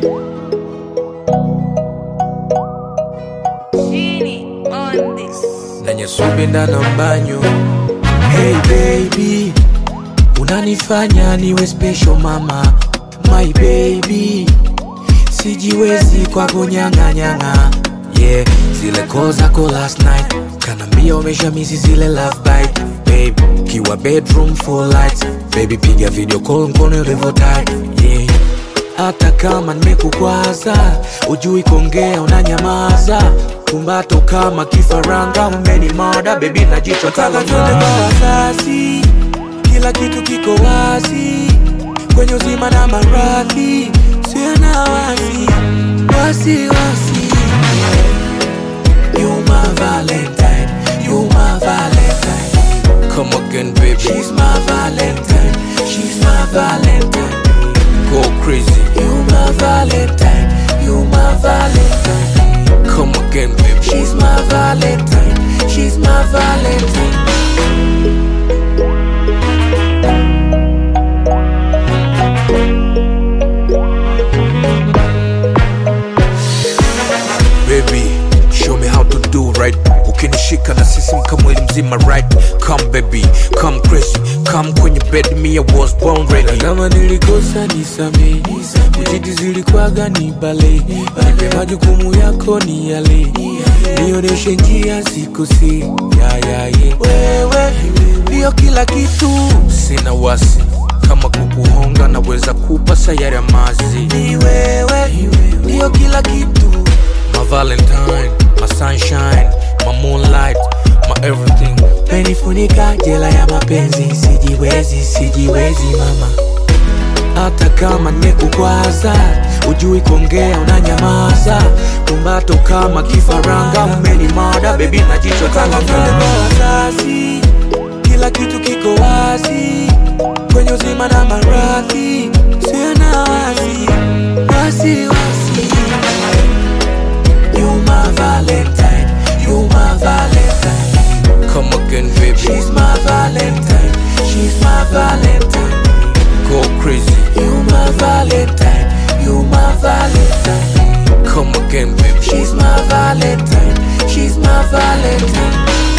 Genie on this. nenye subinda na mbanyo hey baby unanifanya niwe special mama my baby sijiwezi kwako nyang'anyang'a yeah zile call zako last night kanambia umeshamisi zile love bite babe kiwa bedroom full lights baby piga video call mkono ulivyo tight yeah hata kama nimekukwaza ujui kuongea unanyamaza kumbato kama kifaranga umenimada bebi na jicho Nataka twende kwa wazazi, kila kitu kiko wazi kwenye uzima na maradhi, sio na wasi wasi wasi. You my Valentine, you my Valentine. come again baby She's my Valentine, she's my Valentine. go crazy You my Valentine, you my Valentine. come again baby She's my Valentine, she's my Valentine. baby show me how to do right ukinishika na sisi mkamwili mzima right come baby come crazy come kwenye bed me I was born Na ready kama nilikosa nisamee, ujiti zilikwaga ni bale, nipe majukumu yako ni yale, nionyeshe njia sikusi ya ya ye. Wewe ndio kila kitu, sina wasi kama kukuhonga naweza kupa sayari ya mazi ni wewe ndio kila kitu. my valentine my sunshine my moonlight my everything Menifunika jela ya mapenzi, sijiwezi, sijiwezi mama. Hata kama nimekukwaza, ujui kuongea unanyamaza, kumbato kama kifaranga, umenimada bebi na jicho kama twende kwa wazazi, kila kitu kiko wazi kwenye uzima na maradhi, sio na wasi wasi wasi. You my Valentine, you my Valentine. come again baby She's my Valentine. She's my Valentine. go crazy You my Valentine. You my Valentine. come again baby She's my Valentine. She's my Valentine.